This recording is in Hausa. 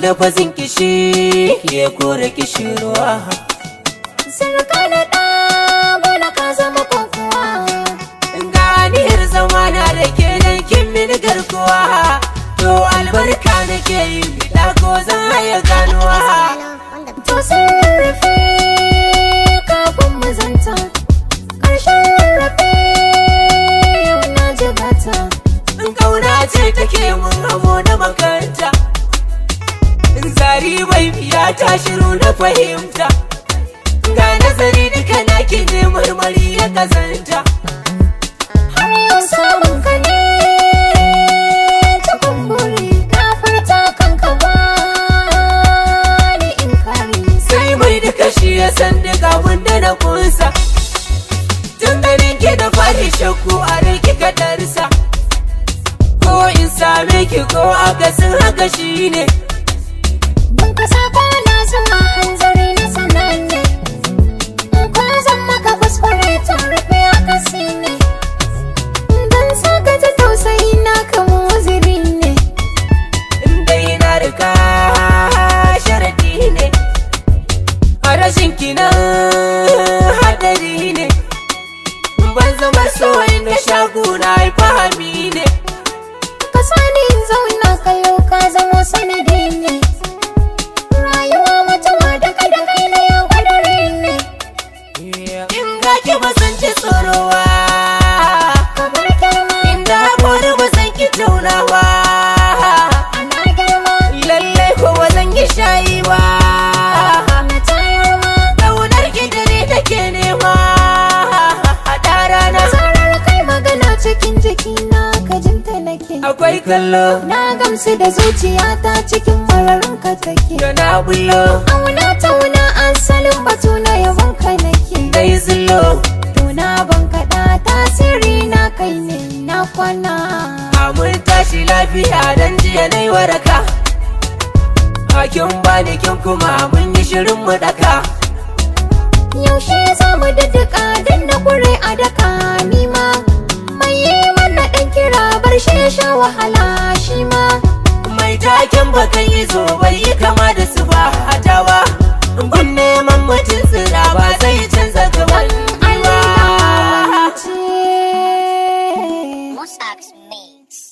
lafazin kishi ya kore kishirwa Sarka na ɗa bola ka zama kokowa ganiyar zamana da ke nan kin mini garkuwa to albarka nake yi bida ko zan haya ganuwa To sun rarrafe kafin mu zanta Ƙarshen rarrafe yau na jigata in kauna ce take mun hamo na makanta in zari bai biya ta shiru na fahimta ga nazari duka na ne marmari ya kazanta Har yau samun ka ne ta kumburi Gafarta kanka ba ni in kare sai mai duka shi ya san duk abin da na kunsa tun ganin ki da fari shakku a rai kika darsa ko in same ki ko akasin haka shi ne Ban ka sako na zuwa hanzari na sananne In kwa zan maka kuskure ta rufe akasi ne Dan saka ta tausayi na kama waziri ne in dai na riga sharadi ne a rashin ki nan hadari ne ban zama soyi na shagu na fahami ne Ka sani in zauna kallo ka zamo sanadi ne Rayuwa mutuwa da kada kai na yau kadari ne in ga ki ba san ci tsorowa Kamar girma inda haƙori ba san ki taunawa ana girma lallai ko ba zan yi shayi ba na tayar ma ƙaunar ki dare take nema haɗa rana Zarar kai magana cikin jikina ka jinta nake akwai kallo Na gamsu da zuciyata cikin mararin ka take da na bullo Auna tauna asalin batu na yabon ka nake dai zullo Tuna ban kaɗa tasiri na kai ne na kwana mun tashi lafiya dan jiya na yi waraka hakin bani kin kuma mun yi shirin mu daka Yaushe za mu daddaka dan na kure a daka nima Mai yi mana ɗan kira bar shi ya sha wahala shi ma mai taken bakan yi zo bai yi kama da su ba a tawa gun neman mutum tsira ba zai canza gaban Allah ba ce Mossack's Mix.